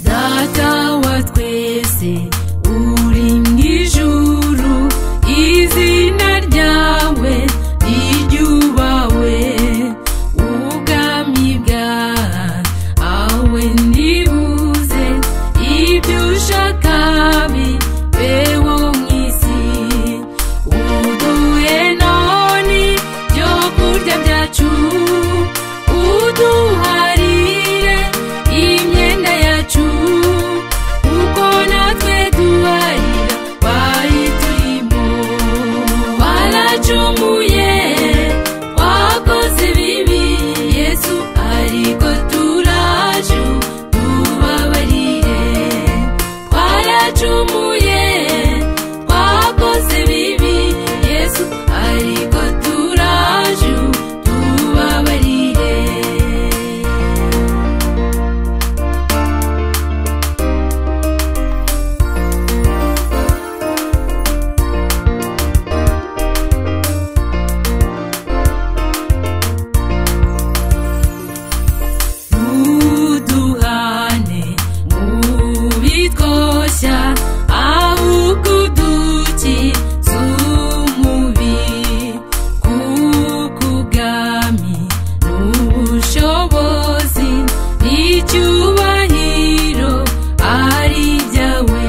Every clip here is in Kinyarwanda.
data wa twese uri mu ijuru izina ryawe riryubawe ubwami bwawe ntibuze ibyo ushaka bibeho mu isi uduhe none byo kurya byacu uduharire imyenda yacu kuko natwe duharira bari turimo waracumuye wakoze bibi yesu ariko turaje tubabarire twaracumuye twakoze bibi yesu ariko turaje tubabarire ntuduhane mubitwoshya ahubwo udukize umubi kuko ubwami n'ubushobozi n'icyubahiro ari ibyawe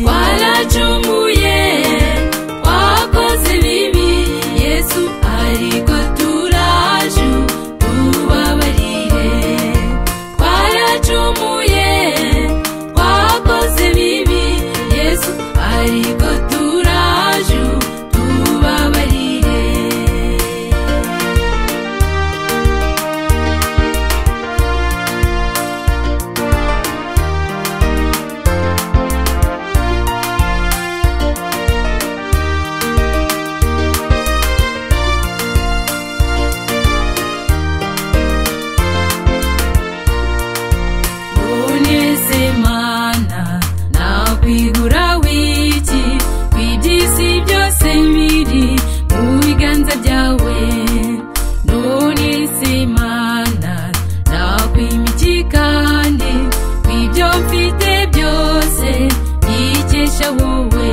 waracumuye wakoze bibi yesu ariko turaje tubabarire twaracumuye twakoze bibi yesu ariko turaje tubabarire none mana nakwigura wiki ku iby'isi byose biri mu biganza byawe none mana nakwimiki kandi ku ibyo mfite byose ikesha wowe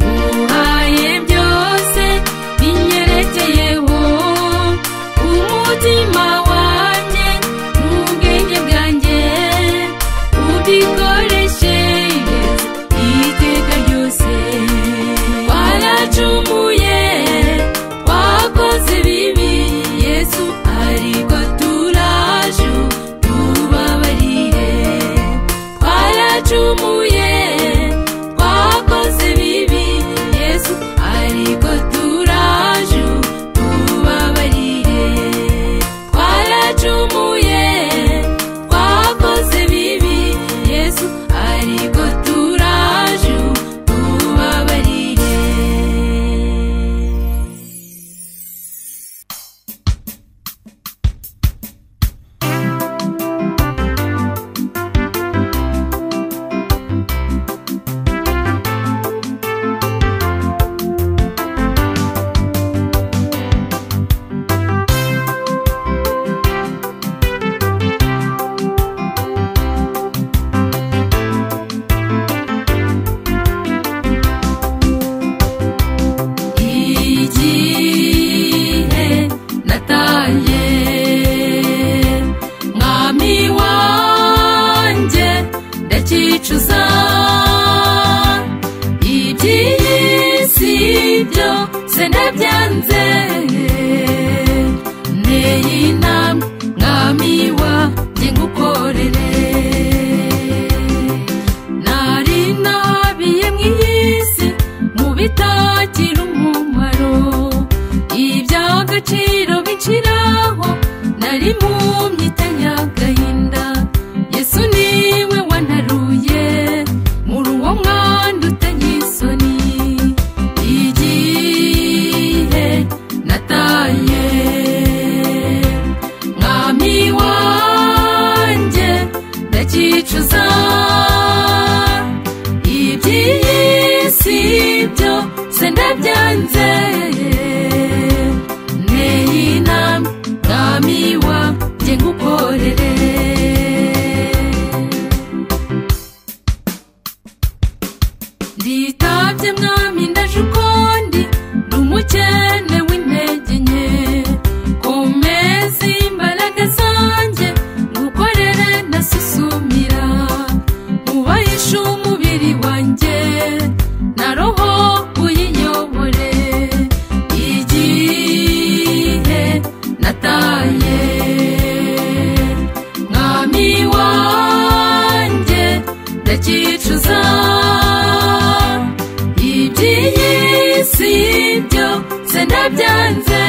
nguhaye byose binyerekeyeho umutima wanjye n'ubwenge bwanjye ubikoresheje iteka ryose waracumuye wakoze bibi yesu ariko turaje tubabarire twaracumuye twakoze bibi yesu ariko turaje tubabarire twaracumuye twakoze bibi yesu ariko turaje tubabarire igihe nataye mwami wanjye ndakicuza iby'isi byose ndabyanze nteye inama mwami wanjye ngukorere nari nabiye mu isi mu bitagira umumaro iby'agaciro biciraho nari mu myita y'agahinda yesu niwe wantaruye muri uwo mwanda utanye isoni igihe nataye mwami wanjye ndakicuza iby'isi byose ndabyanze nteye inama mwami wanjye ngukorere wanjye mwami ndaje ukundi ni umukene w'intege nke komeza imbaraga zanjye ngukorere ndasusumira mubahishe umubiri wanjye na roho uyiyobore igihe nataye mwami wanjye ndakicuza iby'iyi si byo se ndabyanze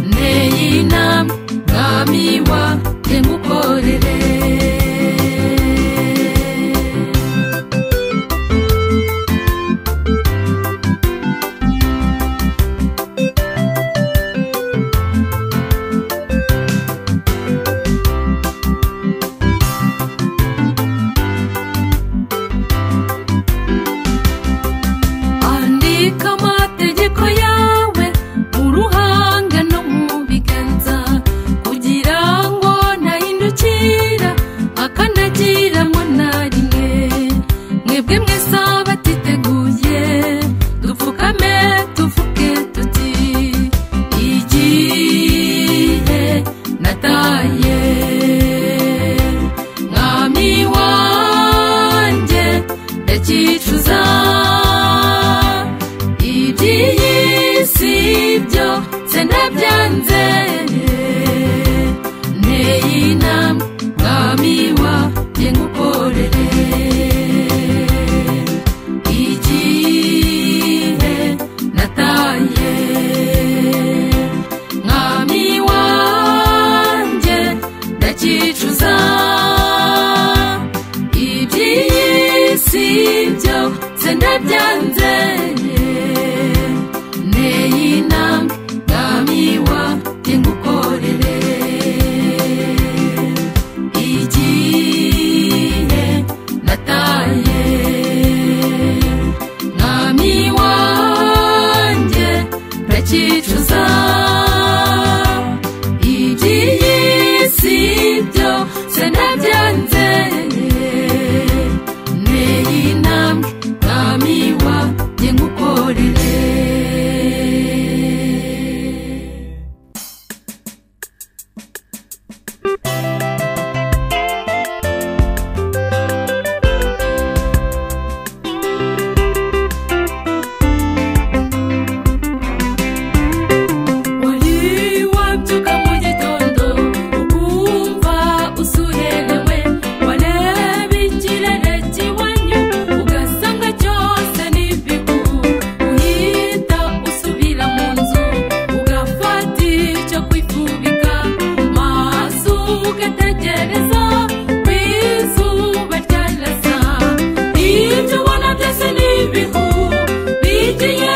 nteye inama mwami wanjye ngukorere andika amategeko yawe mu ruhanga no mu biganza kugira ngo ntahindukira akandagiramo na rimwe mwebwe mwese abatiteguye dupfukame tuvuge tuti igihe nataye mwami wanjye ndakicuza iby'iyi si byo se ndabyanze nteye inama mwami wanjye ngukorere igihe nataye mwami wanjye ndakicuza iby'iyi si byo se ndabyanze nteye inama mwami wanjye ngukorere igihe nataye mwami wanjye ndakicuza iby'iyi si byo se ndabyanze nteye inama mwami wanjye ngukorere wari wabyuka mu gitondo ukumva usuherewe wareba ikirere kiwanyu ugasanga cyose ni bigu uhita usubira mu nzu ugafata icyo kwifubika maso ugategereza ku izuba ryarasa ibyo ubona byose ni ibihu bigiye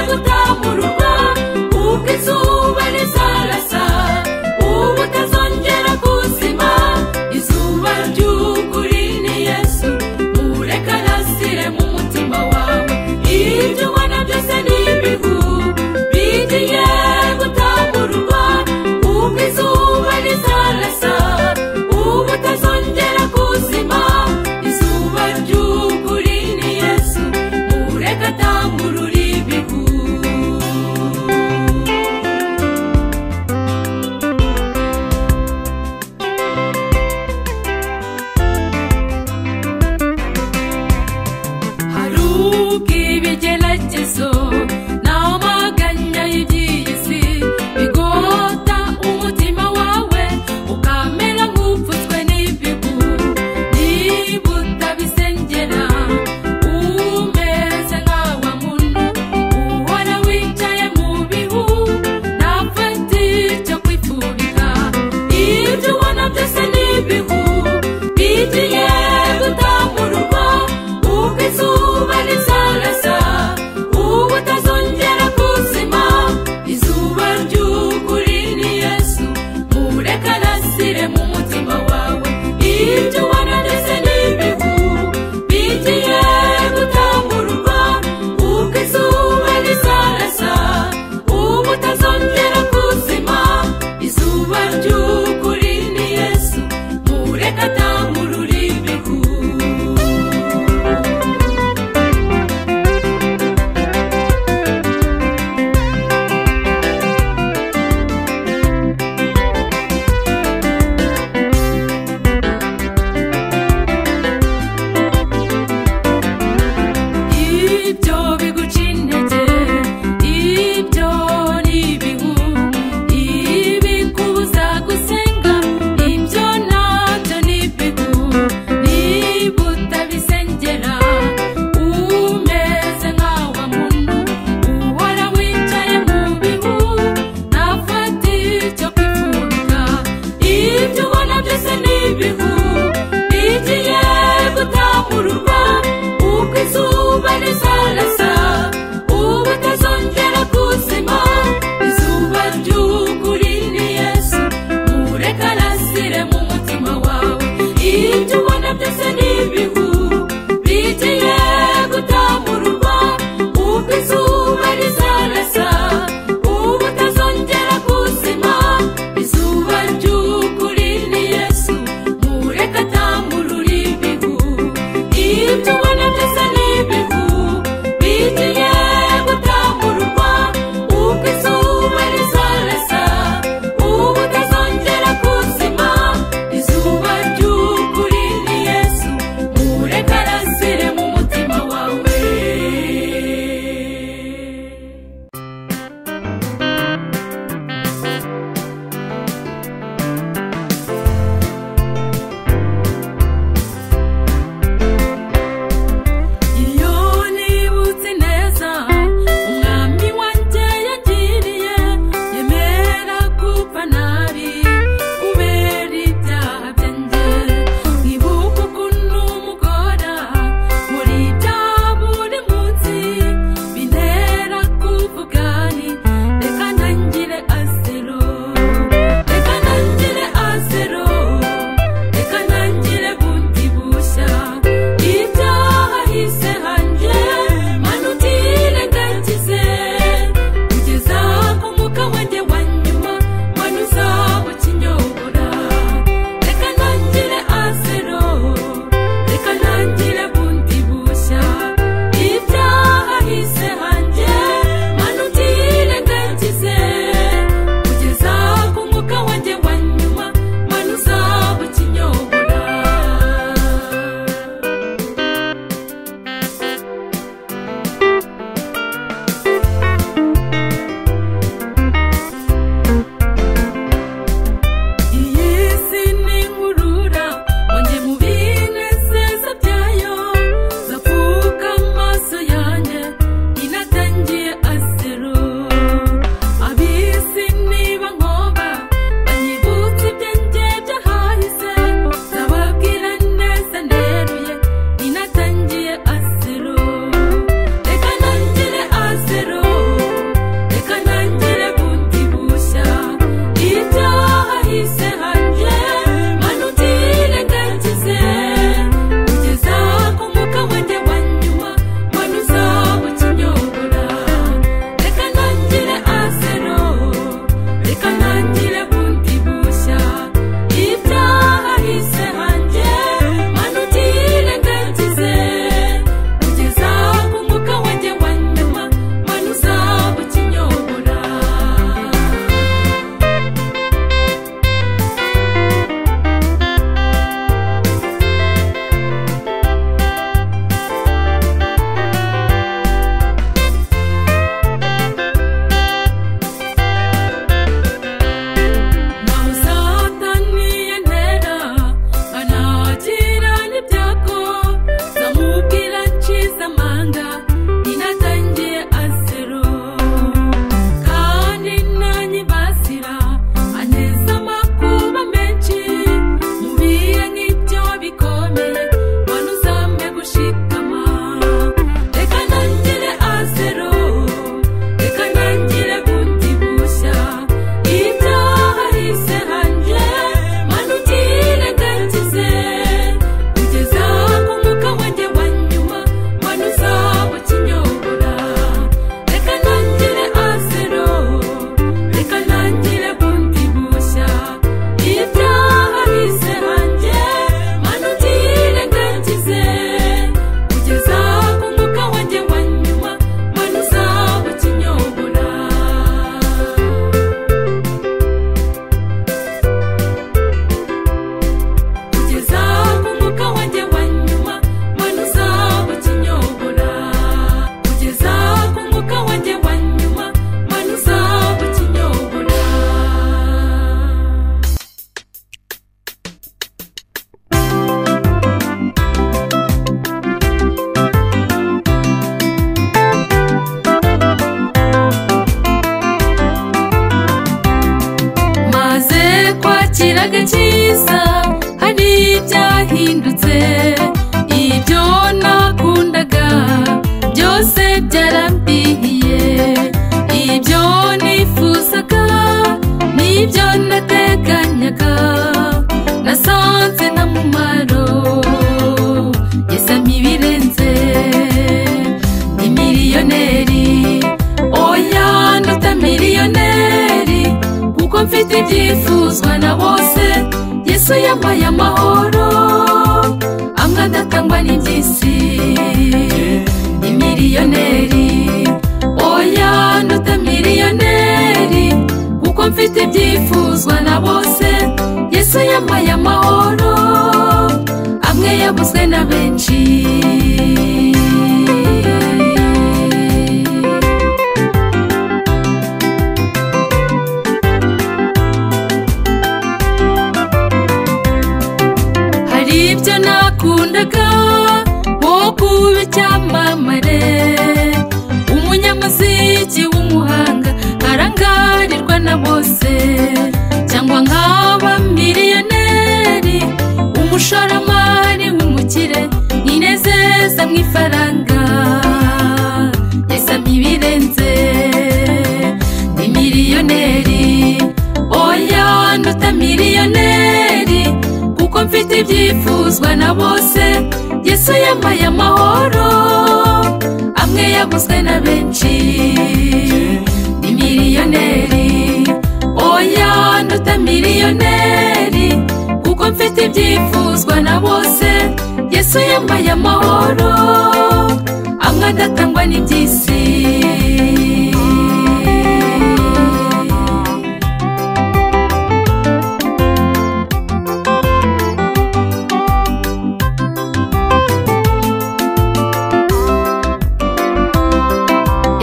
gutamururwa ubwo izuba rizarasa ubu utazongera kuzima izuba ry'ukuri ni yesu ureka arasire mu mutima wawe ibyo ubona byose ni ibihu bigiye gutamururwa ubwo izuba rizarasa ubu utazongera n'ibyo nateganyaga nasanze nta mumaro yesami ibirenze ndi miliyoneri oya nduta miliyoneri kuko mfite ibyifuzwa na bose yesu yampaye amahoro amwe adatangwa n'iby'isi ni miliyoneri oya nduta miliyoneri kuko mfite ibyifuzwa na bose yesu yampaye amahoro amwe yabuzwe na benshi hari ibyo nakundaga nko kuba icyamamare umunyamuziki w'umuhanga arangarirwa na bose cyangwa nkaba miliyoneri umushoramari w'umukire ninezeza mu ifaranga yesami ibirenze ni miliyoneri oya nduta miliyoneri kuko mfite ibyifuzwa na bose yesu yampaye amahoro amwe yaguzwe na benshi ni miliyoneri oya nduta miliyoneri kuko mfite ibyifuzwa na bose yesu yampaye amahoro amwe adatangwa n'iby'isi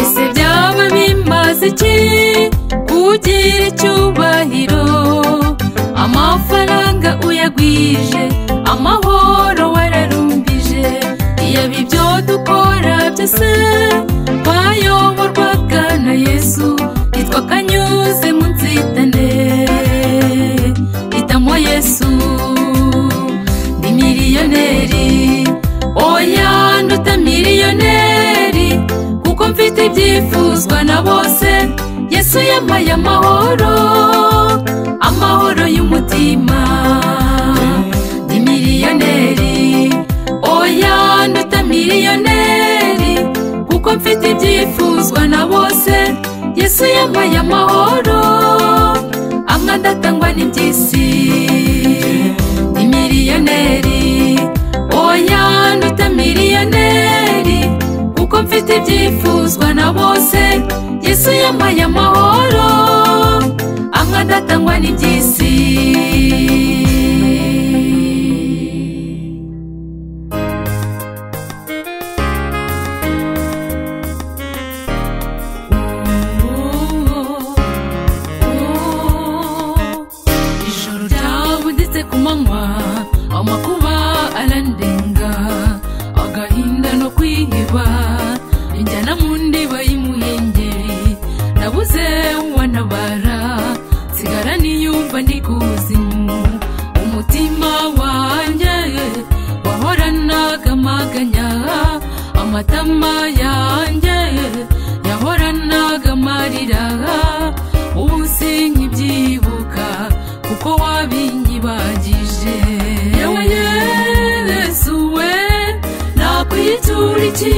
ese byaba bimaze iki kugira icyubahiro amafaranga uyagwije amahoro wararumbije yaba ibyo dukora byose twayoborwaga na yesu nitwa kanyuze mu nzitane hitamo yesu ni miliyoneri oya nduta miliyoneri kuko mfite ibyifuzwa na bose yesu yampaye amahoro amahoro y'umutima ni miliyoneri oya nduta miliyoneri kuko mfite ibyifuzwa na bose yesu yampaye amahoro amwe adatangwa n'iby'isi ni miliyoneri oya nduta miliyoneri kuko mfite ibyifuzwa na bose yesu yampaye amahoro amwe adatangwa n'iby'isi ijoro ryabuditse ku manywa amakuba arandenga agahinda no kwiheba injyana mu ndiba y'umuhengeri nabuze uwantabara nsigara niyumva ndi kuzimu umutima wanjye wahoranaga amaganya amatama yanjye yahoranaga amarira ubu sinkibyibuka kuko wabinyibagije yewe yesu we nakwitura iki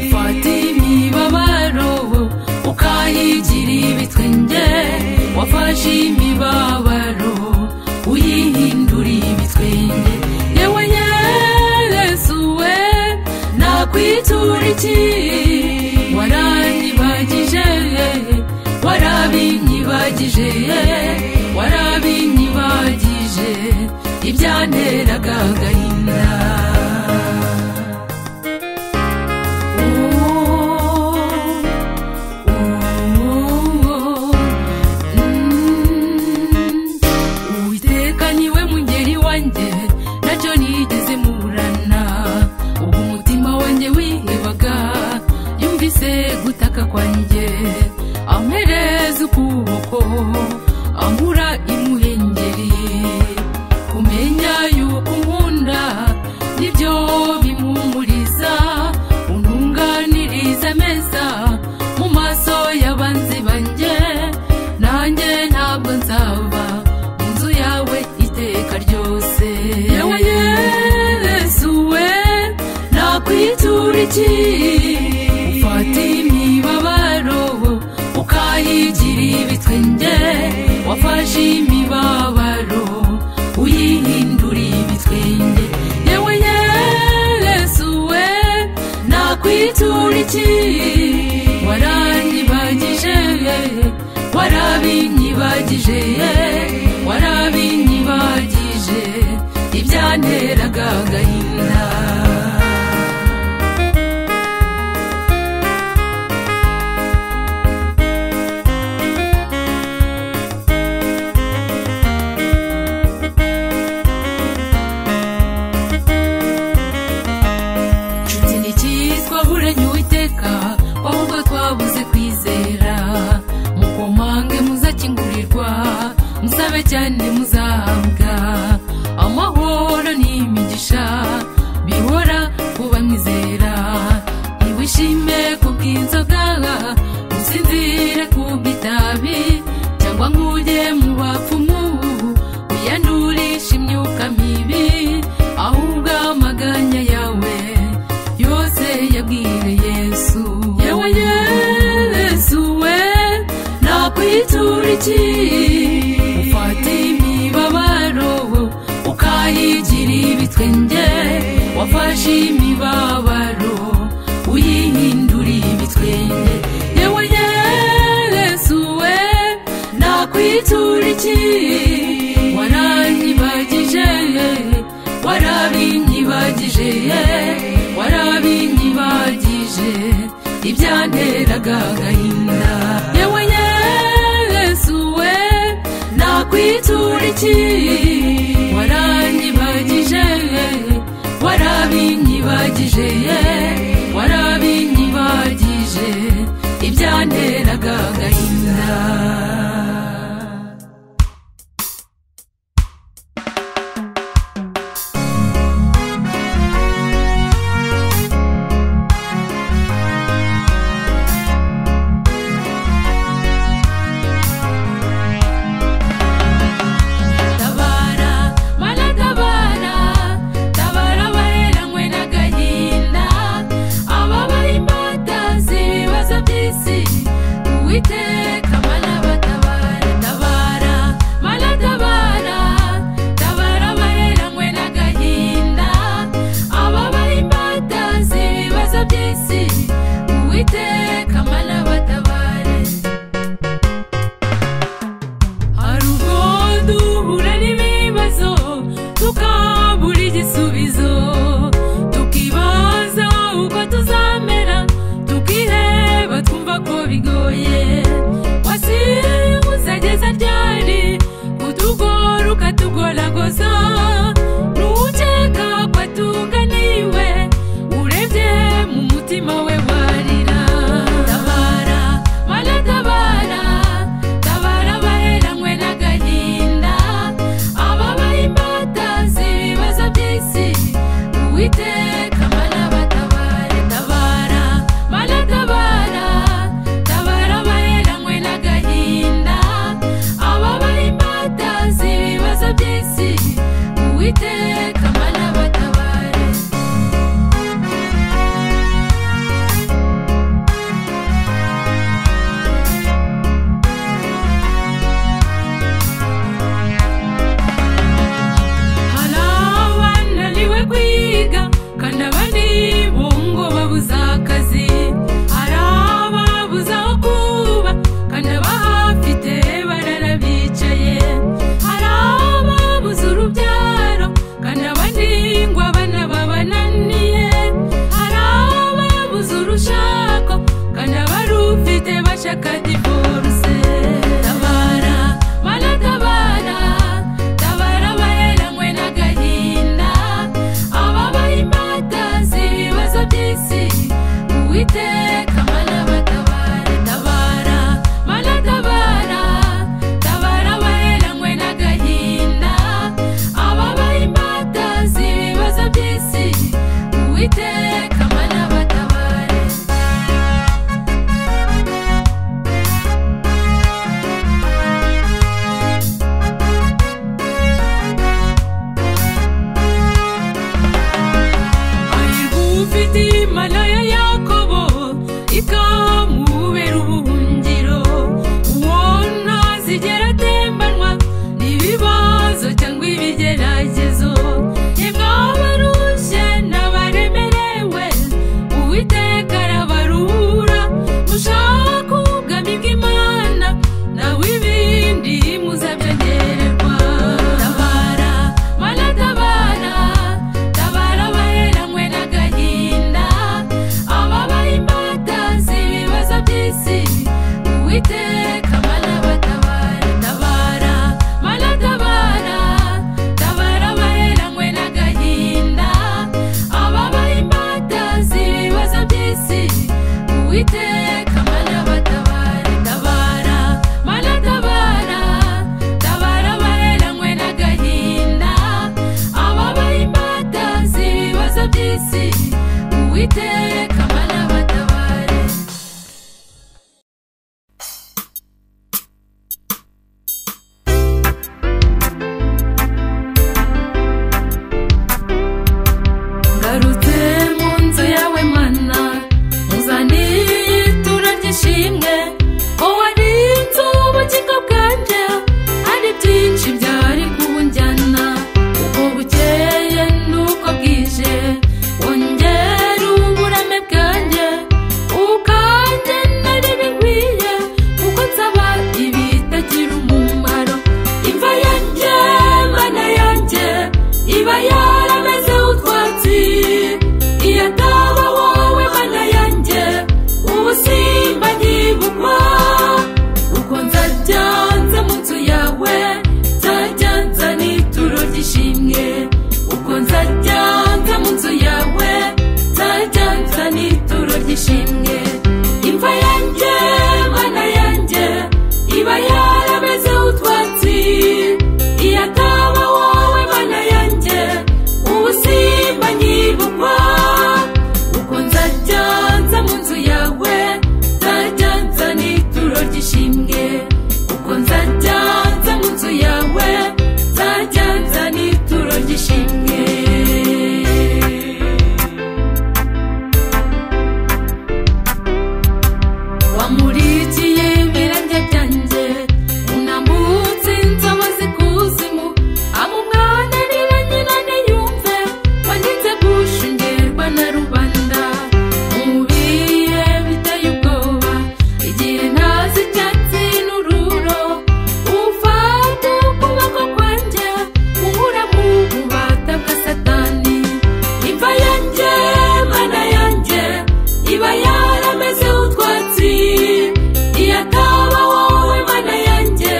ufata imibabaro ukayigira ibitwenge wafashe imibabaro uyihindura ibitwenge yewe yesu we nakwitura iki waranyibagije warabinyibagije warabinyibagije ibyanteraga agahinda uwiteka niwe mungeri wanjye nacyo nigeze muburana ubwo umutima wanjye wihebaga yumvise gutaka kwanjye ampereza ukuboko ambura imuhengeri kumenya yuko unkunda nibyo bimpumuriza untunganiriza meza mu maso y'abanzi banjye nanjye ntabwo yose yewe yesu we nakwitura iki ufata imibabaro ukayigira ibitwenge wafashe imibabaro uyihindura ibitwenge yewe yesu we nakwitura iki waranyibagije warabinyibagije warabinyibagije ibyanteraga agahinda inshuti ni cyitwa burenya uwiteka ahubwo twabuze kwizera mukomange muzakingurirwa musabe cyane muzahabwa amahoro n'imigisha bihora kuba mwizera ntiwishime ku bw'inzoga musinzire ku bw'itabi cyangwa nk'ujye mu bapfumu wiyandurisha imyuka mibi ahubwo amaganya yawe yose yabwiye yesu yewe yesu we nakwitura iki ufata imibabaro ukayigira ibitwenge wafashe imibabaro uyihindura ibitwenge yewe yesu we nakwitura iki waranyibagije warabinyibagije warabinyibagije ibyanteraga agahinda yewe yesu we nakwitura iki waranyibagije warabinyibagije warabinyibagije ibyanteraga agahinda tabara imana ya yakobo ikamubera ubuhungiro uwo ntazigera atembanwa n'ibibazo cyangwa ibigeragezo nimwaba rushye n'abaremerewe uwiteka arabarura mushaka ubwami bw'imana nawe ibindi muzabyongererwa tabara mana tabara tabara abaheranywe n'agahinda ababaye imbata z'ibibazo by'isi uwiteka mana batabara tabara mana tabara tabara abaheranywe n'agahinda ababaye imbata z'ibibazo by'isi uwiteka mana batabara tabara mana tabara tabara abaheranywe n'agahinda ababaye imbata z'ibibazo by'isi uwiteka mana batabare ngarutse mu nzu yawe mana uzaniye itura ry'ishimwe wowe ari inzu ubugingo bwanjye hari byinshi byari kubunjyana uko bukeye n'uko bwije wongera uburame bwanjye ukanjye nari bikwiye kuko nsaba ibitagira umumaro imva yanjye mana yanjye iba yarameze utwatsi iyo ataba wowe mana yanjye ubusimba ntibugwa uko nzajya nza mu nzu yawe nzajya nza n'ituro ry'ishimwe uko nzajya nza mu nzu yawe nzajya nza n'ituro ry'ishimwe imva yanjye mana yanjye iba yarameze utwatsi iyo ataba wowe mana yanjye ubusimba nyibukwa uko nzajya nza mu nzu yawe nzajya nza n'ituro ry'ishimwe uko nzajya nza mu nzu yawe nzajya nza n'ituro ry'ishimwe wamurikiye ibirenge byanjye unambutse inzobo zikuzimu amumwananira nyina niyumve wangize gushungerwa na rubanda mubiye biteye ubwoba igihe ntazi icyatsi n'ururo ufata ukuboko kwanjye unkura mu bubata bwa satani imva yanjye mana yanjye iba yarameze utwatsi iyo ataba wowe mana yanjye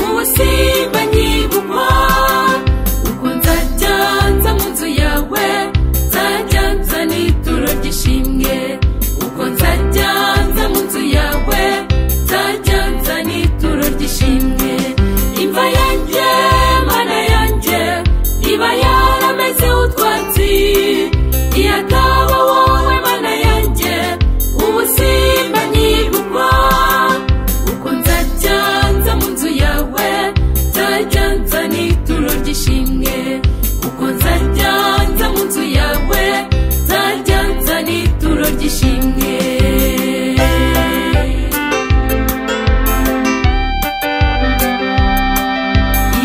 ubusimba nyibukwa uko nzajya nza mu nzu yawe nzajya nza n'ituro ry'ishimwe uko nzajya nza mu nzu yawe nzajya nza n'ituro ry'ishimwe imva yanjye mana yanjye iba yarameze utwatsi iyo ataba wowe mana yanjye ubusimba nyibukwa uko nzajya nza mu nzu yawe nzajya nza n'ituro ry'ishimwe uko nzajya nza mu nzu yawe nzajya nza n'ituro ry'ishimwe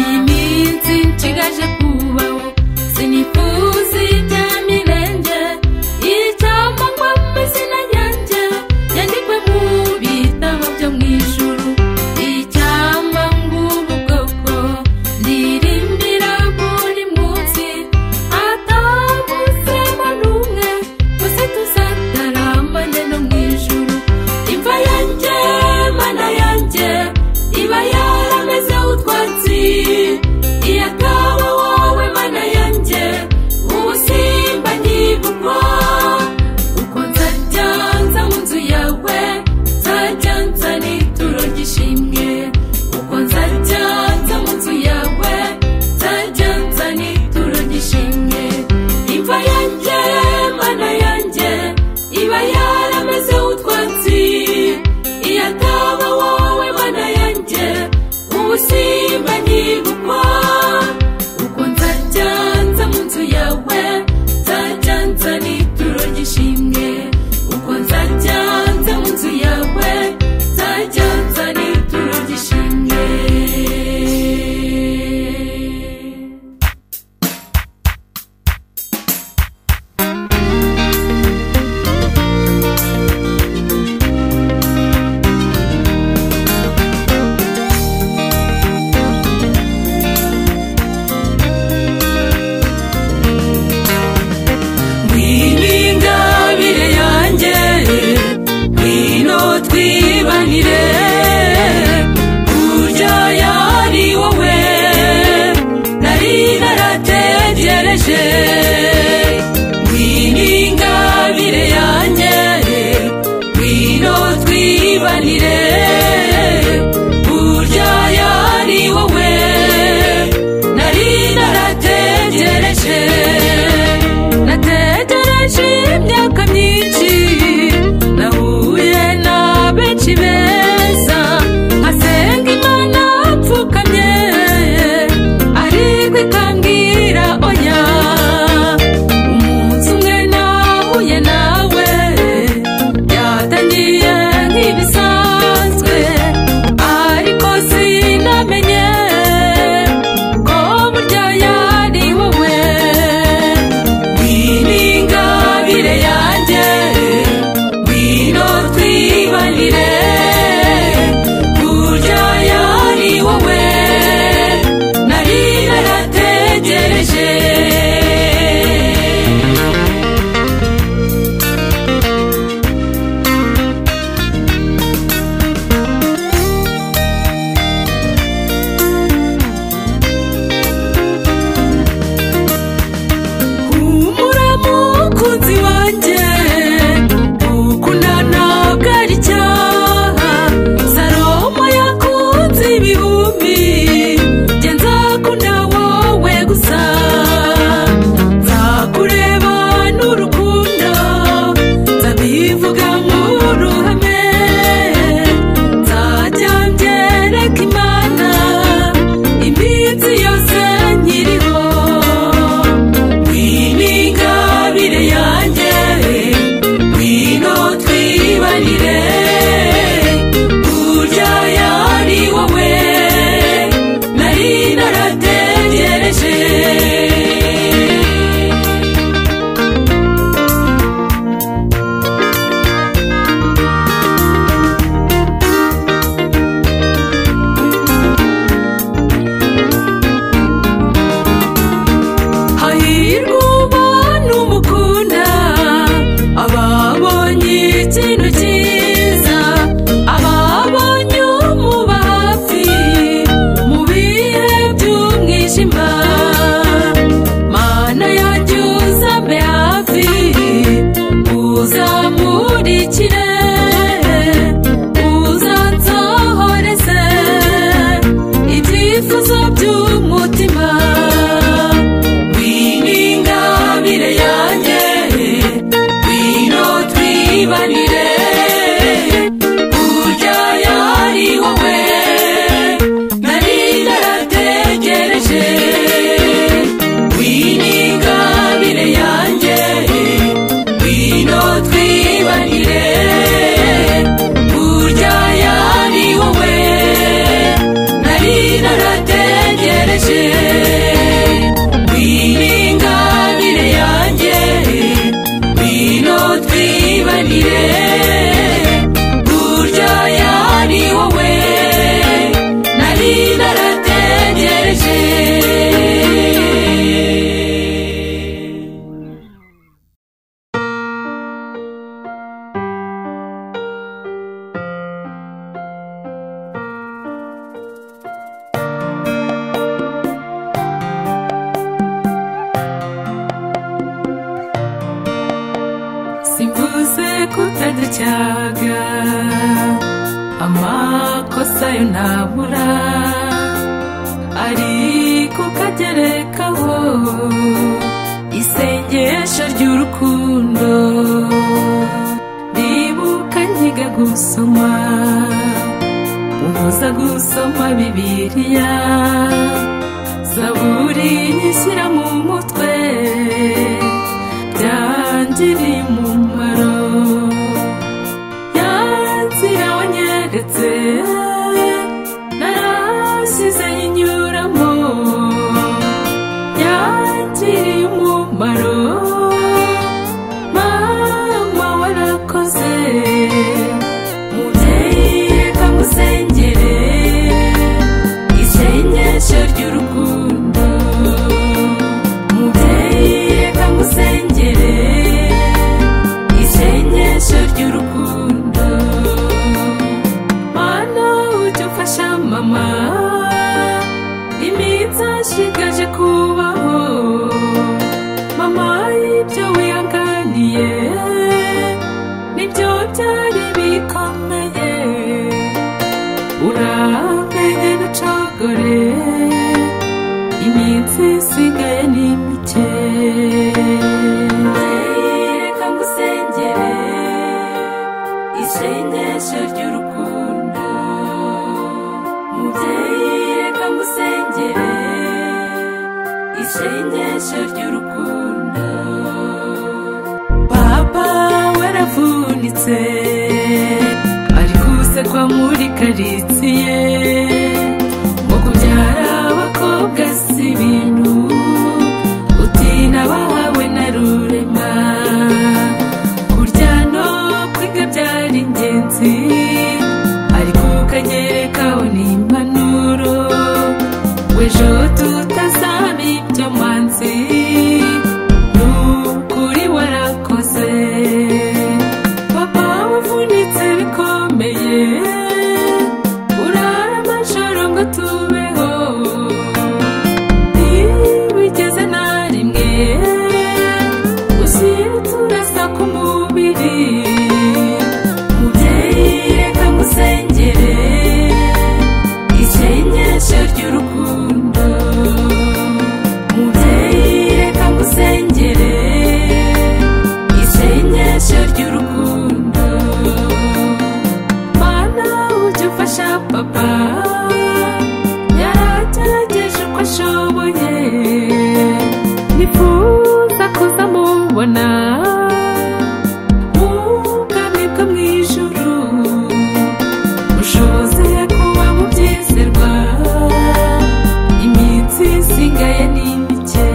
iyi minsi nshigaje kubaho sinifuza ibya mirenge ngw'iningabire yanjye ngwino twibanire burya yari wowe nari narategereje nategereje imyaka myinshi nahuye na benshi beza asenga imana apfukamye ariko ikambwira oya umunsi umwe nahuye nawe byatangiye nk'ibisanzwe ariko sinamenye ko burya yari wowe ngw'iningabire yanjye ngwino twibanire burya yari wowe nari narategereje humura mukunzi wanjye gukundana bwari icyaha salomo yakunze ibihumbi njye nzakunda wowe gusa nzakureba n'urukundo nzabivuga nk'uruhame nzajya mbyereka imana iminsi yose nkiriho ngw'iningabire yanjye ngwino twibanire burya yari wowe nari narategereje hahirwa umubano umukunda ababonye ikintu cyiza ababonye umuba hafi mu bihe by'umwijima mana yanjye uzambe hafi uzamurikire uzansohoreze ibyifuzo by'umutima ngw'iningabire yanjye ngwino twibanire burya yari wowe nari narategereje ngw'iningabire yanjye ngwino twibanire burya yari wowe nari narategereje ngw'iningabire yanjye ngwino twibanire burya yari wowe nari narategereje simvuze kutadacyaga amakosa yo ntabura ariko ukagerekaho isengesho ry'urukundo ndibuka nkiga gusoma ubuza gusoma bibiliya zaburi nyishyira mu mutwe byangiriye umumaro yanzira wanyeretse narasize yinyuramo yangiriye umumaro mama warakoze mubyeyi reka musengere isengesho ry'urukundo yanditse ngo kubyara abakobwa si ibintu utina bahawe na rurema kurya no kwiga byari ingenzi ariko ukanyerekaho n'impanuro w'ejo tutazaba ibyo mwanzi ni ukuri warakoze papa wavunitse bikomeye urara amajoro ngo tubeho ntibigeze na rimwe usirutsa ku mubiri mubyeyi reka ngusengere isengesho ry'urukundo mubyeyi reka ngusengere isengesho ry'urukundo mana ujye ufasha papa yaragerageje uko ashoboye nifuza kuza mubona ubwami bwo mu ijuru ushoboze kuba mu byizerwa iminsi isigaye ni mike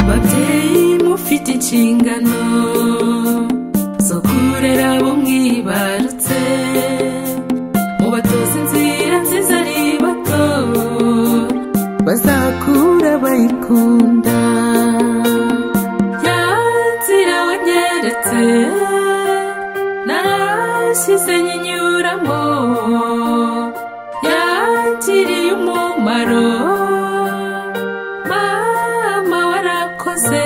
babyeyi mufite inshingano zo kurera abo mwibarutse mubatoze inzira nziza ari bato bazakura bayikunda ya nzira wanyeretse narashyize nyinyuramo yangiriye umumaro mama warakoze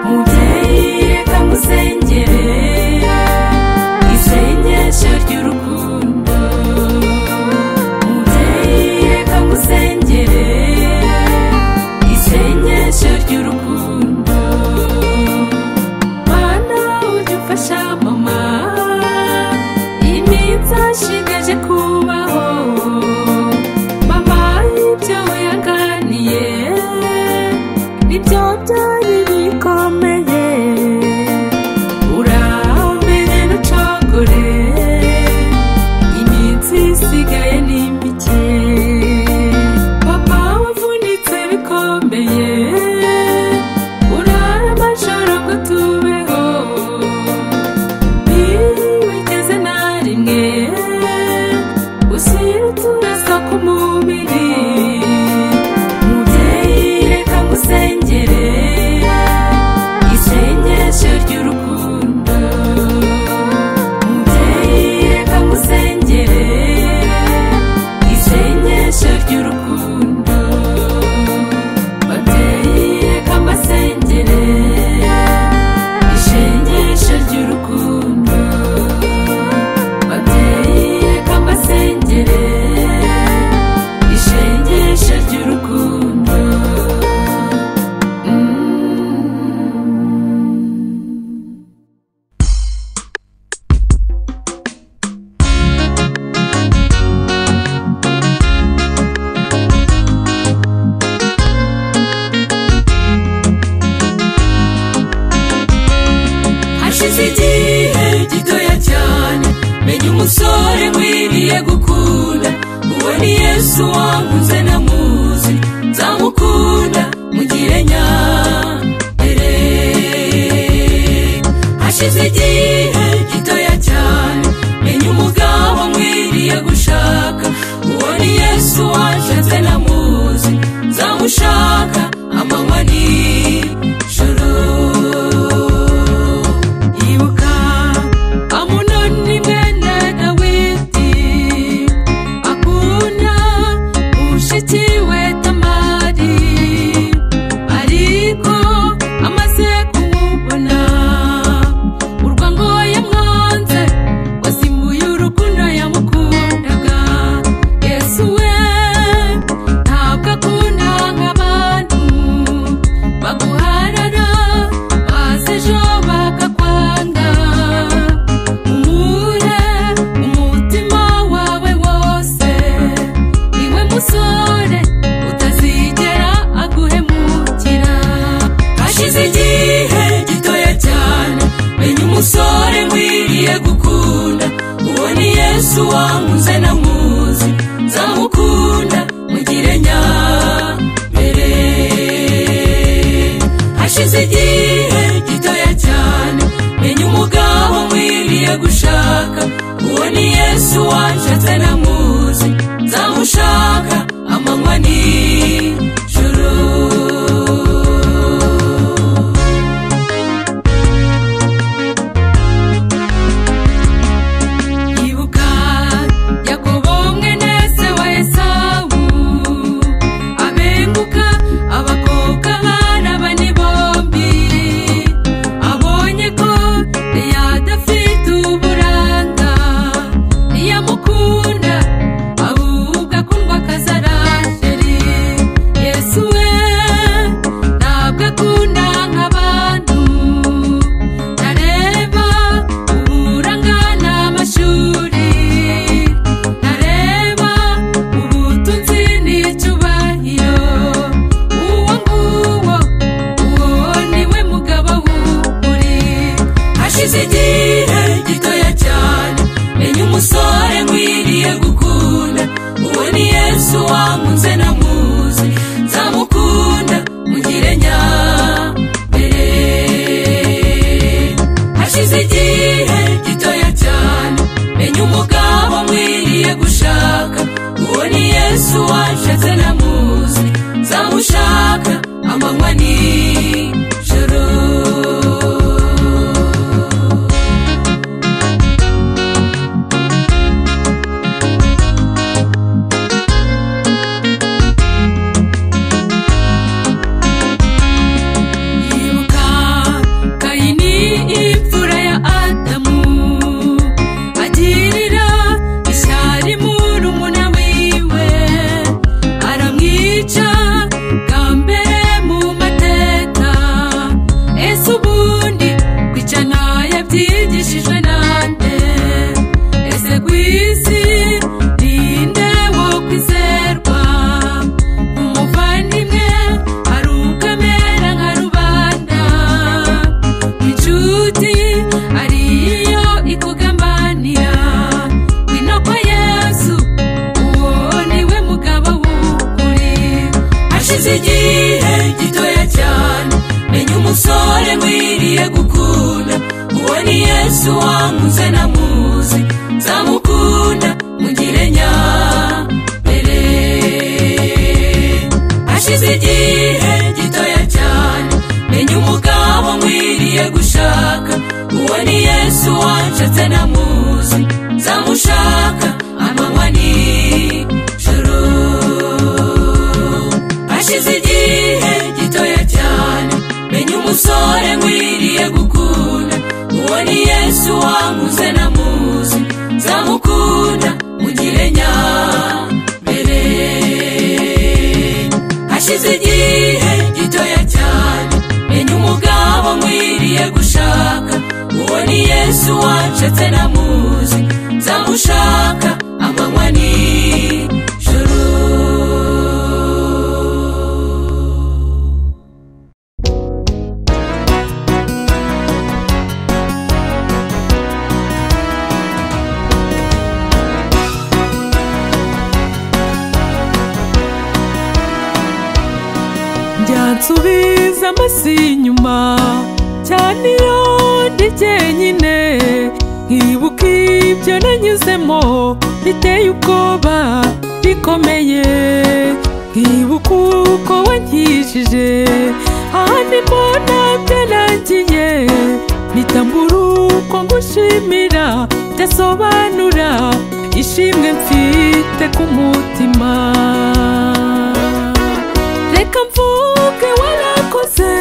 mubyeyi reka musengere isengesho ry'urukundo mubyeyi reka musengere isengesho ry'urukundo mana ujye ufasha mama iminsi ashigaje kubaho mama ibyo yaganiye nibyo byari bikomeye urambere n'ucogore iminsi isigaye ni mike papa wavunitse bikomeye urara amajoro ngo tubeho ntiwigeze na rimwe ushyira uturasa ku mubiri mubyeyi reka ngusengere isengesho ry'urukundo mubyeyi reka ngusengere isengesho ry'urukundo babyeyi reka mbasengere isengesho ry'urukundo babyeyi reka mbasengere isengesho ry'urukundo hashize igihe gitoya cyane menya umusore nkwiriye gukunda uwo ni yesu wankunze namuzi nzamukunda mugire nyambere hashize igihe gitoya cyane menya umugabo nkwiriye gushaka uwo ni yesu wanshatse namuzi nzamushaka amanywa nijoro ibuka amunoni mwene dawidi akunda mushiki we tamari ariko amaze kumubona urwango yamwanze wasimbuye urukundo yamukundaga yesu we ntabwo akunda nk'abandi wamuze namuzi nzamukunda mugire nya mbere hashize igihe gitoya cyane menya umugabo mwiriye gushaka uwo ni yesu wanshatse namuzi nzamushaka amanywa nijoro ibuka yakobo mwene se wa esawu abenguka abakobwa bana bane bombi abonye ko leya adafite uburanga ntiyamukunda ahubwo akundwa akazarasheri yesu we ntabwo akunda nk'abantu ntareba uburanga n'amashuri ntareba ubutunzi n'icyubahiro uwo nguwo uwo niwe mugabo w'ukuri hashize igihe gitoya cyane menya umusore nkwiriye gukunda uwo ni yesu wamunze namuzi nzamukunda mugire nyambere hashize igihe gitoya cyane menya umugabo nkwiriye gushaka uwo ni yesu wanshatse namuzi nzamushaka amanywa nijoro Ibuka kayini imfura ya adamu agirira ishyari muri umuna wiwe aramwica bwa mbere mu mateka ese ubundi kwica ntayabyigishijwe nande ese ku isi ninde wo kwizerwa umuvandimwe arukamera nka rubanda inshuti ariyo ikugambanira ngwino kwa yesu uwo niwe mugabo w'ukuri hashize igihe gitoya cyane menya umusore nkwiriye gukunda uwo ni yesu wamuze namuzi nzamukunda mugire nyambere hashize igihe gitoya cyane menya umugabo nkwiriye gushaka uwo ni yesu wanshatse namuzi nzamushaka amanywa nijoro hashize igihe gitoya cyane menya umusore nkwiriye gukunda uwo ni yesu wamuze namuzi nzamukunda mugire nyambere hashize igihe gitoya cyane menya umugabo nkwiriye gushaka uwo ni yesu wanshatse namuzi nzamushaka amanywa nijoro nsubiza amasi inyuma cyane iyo ndi jyenyine nkibuka ibyo nanyuzemo biteye ubwoba bikomeye nkibuka uko wankijije ahandi mbona byarangiye nitambura uko ngushimira byasobanura ishimwe mfite ku mutima reka mvuge warakoze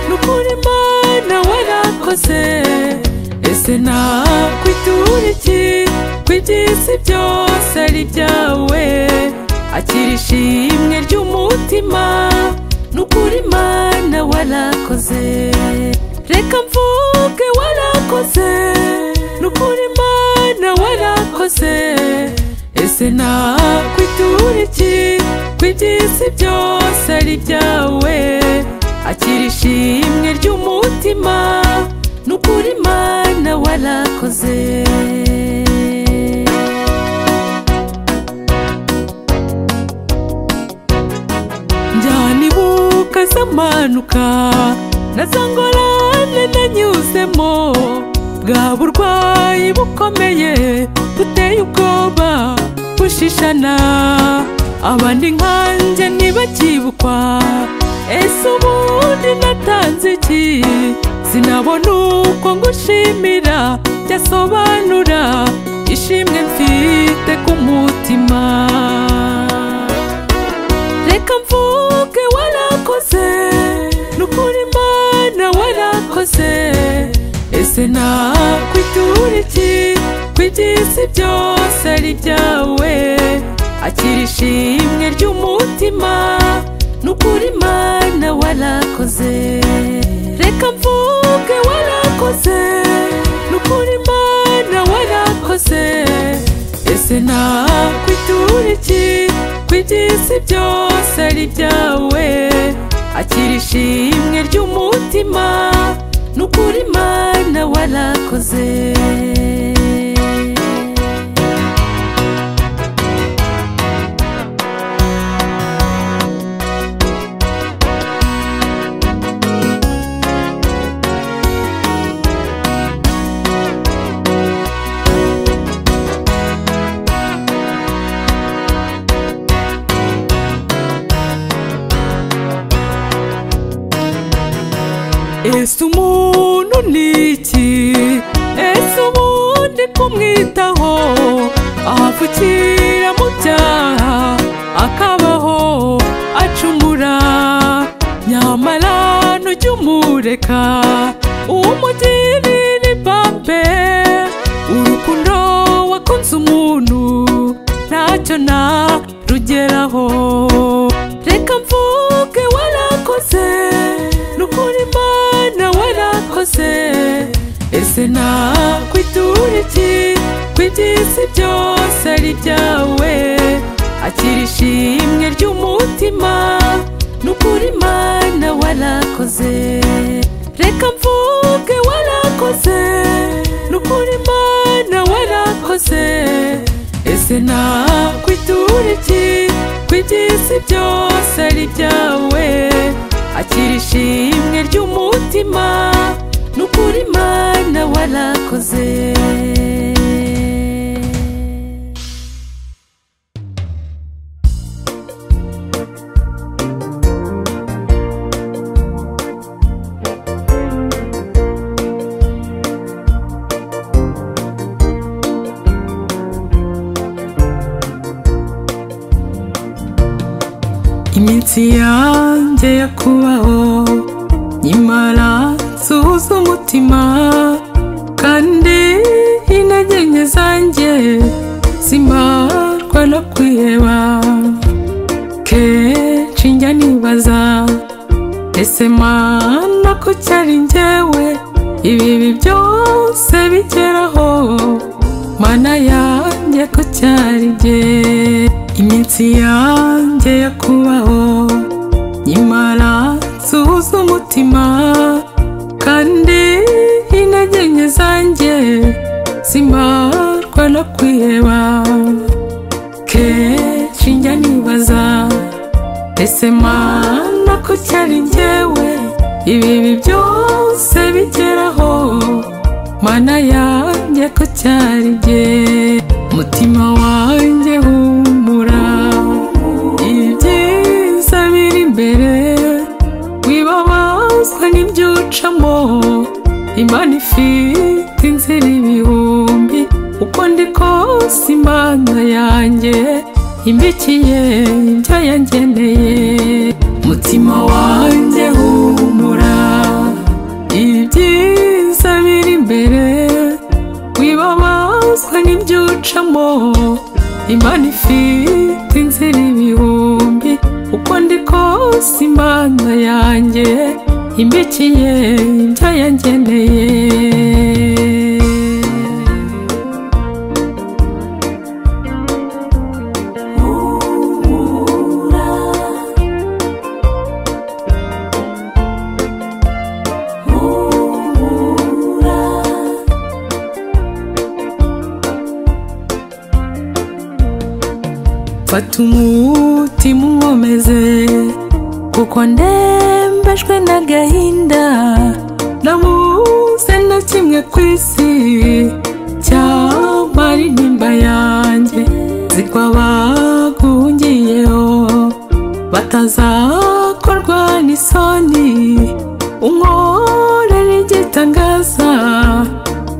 nukuri imana warakoze ese nakwitura iki ko iby'isi byose ari ibyawe akira ishimwe ry'umutima nukuri imana warakoze reka mvuge warakoze nukuri imana warakoze ese nakwitura iki ko iby'isi byose ari ibyawe akira ishimwe ry'umutima nukuri imana warakoze mpanuka nazangorane nanyuzemo bwa burwayi bukomeye buteye ubwoba bushishana abandi nkanjye ntibakibukwa ese ubundi natanze iki sinabona uko ngushimira byasobanura ishimwe mfite ku mutima reka mvuge warakoze nukuri imana warakoze ese nakwitura iki ko iby'isi byose ari ibyawe akira ishimwe ry'umutima nukuri imana warakoze reka mvuge warakoze nukuri imana warakoze ese nakwitura iki ko iby'isi byose ari ibyawe akira ishimwe ry'umutima nukuri imana warakoze ese umuntu ni iki ese ubundi kumwitaho ahapfukira mu byaha akabaho acumura nyamara ntujya umureka umugirira ibambe urukundo wakunze umuntu ntacyo narugeraho reka mvuge warakoze nukuri imana warakoze ese nakwitura iki ko iby'isi byose ari ibyawe akira ishimwe ry'umutima nukuri imana warakoze reka mvuge warakoze nukuri imana warakoze ese nakwitura iki ko iby'isi byose ari ibyawe akira ishimwe ry'umutima nukuri imana warakoze iminsi yanjye yo kubaho nyimara nsuhuza umutima kandi intege nke zanjye zimarwa no kwiheba kenshi njya nibaza ese mana ko cyari njyewe ibibi byose bigeraho mana yanjye ko cyari jye iminsi yanjye yo kubaho nyimara nsuhuza umutima kandi intege nke zanjye zimarwa no kwiheba kenshi njya nibaza ese mana ko cyari njyewe ibibi byose bigeraho mana yanjye ko cyari jye mutima wanjye humura ibyiza biri imbere wibabazwa n'ibyo ucamo imana ifite inzira ibihumbi uko ndi kose imana yanjye imbikiye ibyo yangeneye mutima wanjye humura ibyiza biri imbere wibabazwa n'ibyo ucamo imana ifite inzira ibihumbi uko ndi kose imana yanjye imbikiye ibyo yangeneye fata umutima uwomeze kuko ndemba mbabajwe n'agahinda nabuze na kimwe ku isi cyamara intimba yanjye zigwa baguhungiyeho batazakorwa n'isoni unkorera igitangaza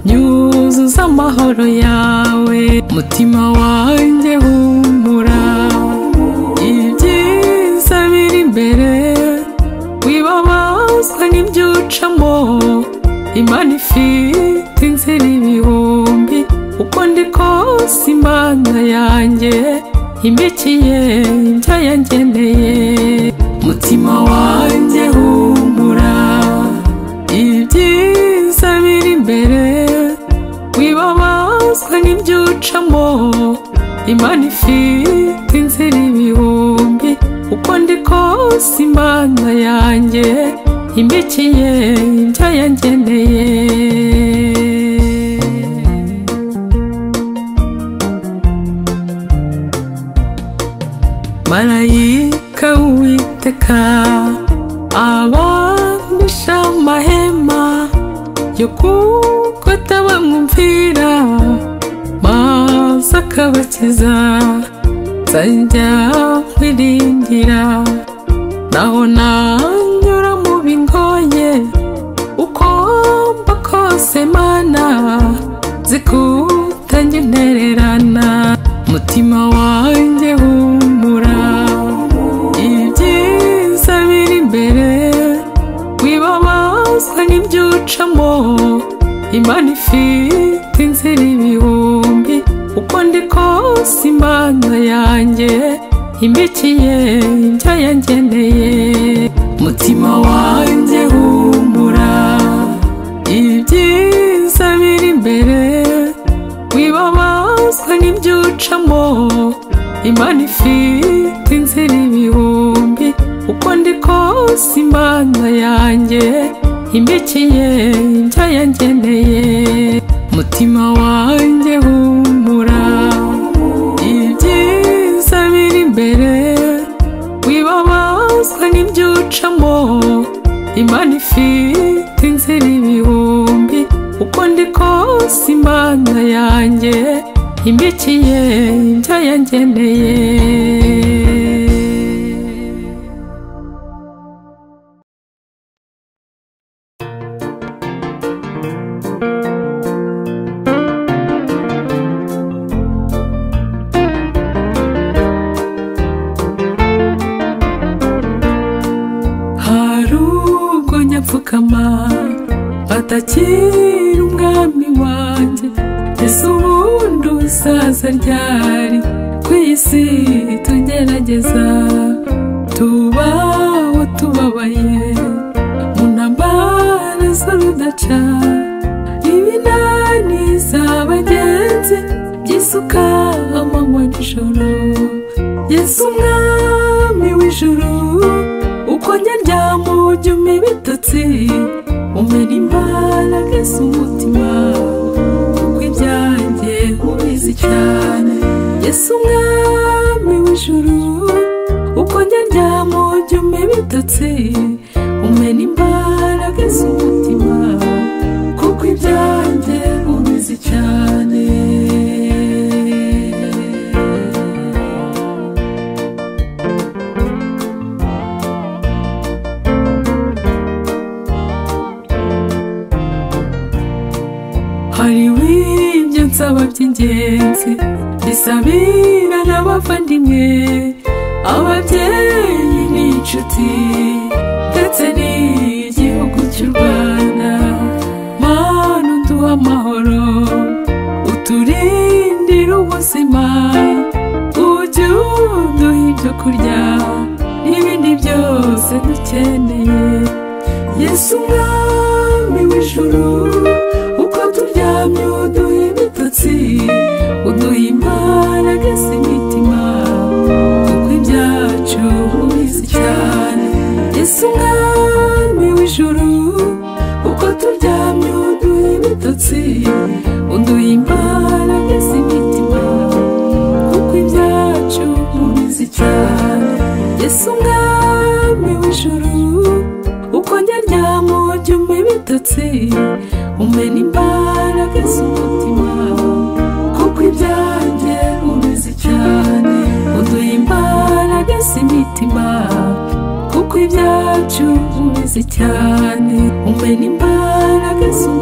nyuzuza amahoro yawe mutima wanjye humura ibyiza biri imbere wibabazwa n'ibyo ucamo imana ifite inzira ibihumbi uko ndi kose imana yanjye imbikiye ibyo yangeneye mutima wanjye humura ibyiza biri imbere wibabazwa n'ibyo ucamo imana ifite inzira ibihumbi uko ndi kose imana yanjye imbikiye ibyo yangeneye marayika w'uwiteka abamisha amahema yo kugota bamwumvira maze akabakiza nzajya kwiringira naho nanyura mu bingoye uko mba kose mana zikutange intererana mutima wanjye humura ibyiza biri imbere wibabazwa n'ibyo ucamo imana ifite inzira ibihumbi uko ndi kose imana yanjye imbikiye ibyo yangeneye mutima wanjye humura ibyiza biri imbere wibabazwa n'ibyo ucamo imana ifite inzira ibihumbi uko ndi kose imana yanjye imbikiye ibyo yangeneye mutima wanjye humura ibyiza biri imbere wibabazwa n'ibyo ucamo imana ifite inzira ibihumbi uko ndi kose imana yanjye imbikiye ibyo yangeneye hari ubwo nyapfukama batakira umwami wanjye ese ubundi usaza ryari ku isi tugerageza tubaho tubabaye mu ntambara z'urudaca ibinani z'abagenzi by'isuka amanywa nijoro yesu umwami w'ijuru ukonye ryamujyuma ibitotsi umena imbaraga z'umutima kuko ibyanjye ubizi cyane yesu umwami w'ijuru ukonye ryamujyuma ibitotsi umena imbaraga z'umutima kuko ibyanjye ubizi cyane hari w'ibyo nsaba by'ingenzi bisabira n'abavandimwe ababyeyi n'inshuti ndetse n'igihugu cy'u rwanda mana uduha amahoro uturindire ubuzima ujye uduha ibyo kurya n'ibindi byose dukeneye yesu umwami w'ijuru uko turyamye uduha ibitotsi uduha imbaraga z'imitima kuko ibyacu ubizi cyane yesu umwami w'ijuru uko turyamye uduha ibitotsi uduha imbaraga z'imitima kuko ibyacu ubizi cyane yesu umwami w'ijuru umusatsi umena imbaraga z'umutima kuko ibyanjye ubizi cyane uduha imbaraga z'imitima kuko ibyacu ubizi cyane umena imbaraga z'umutima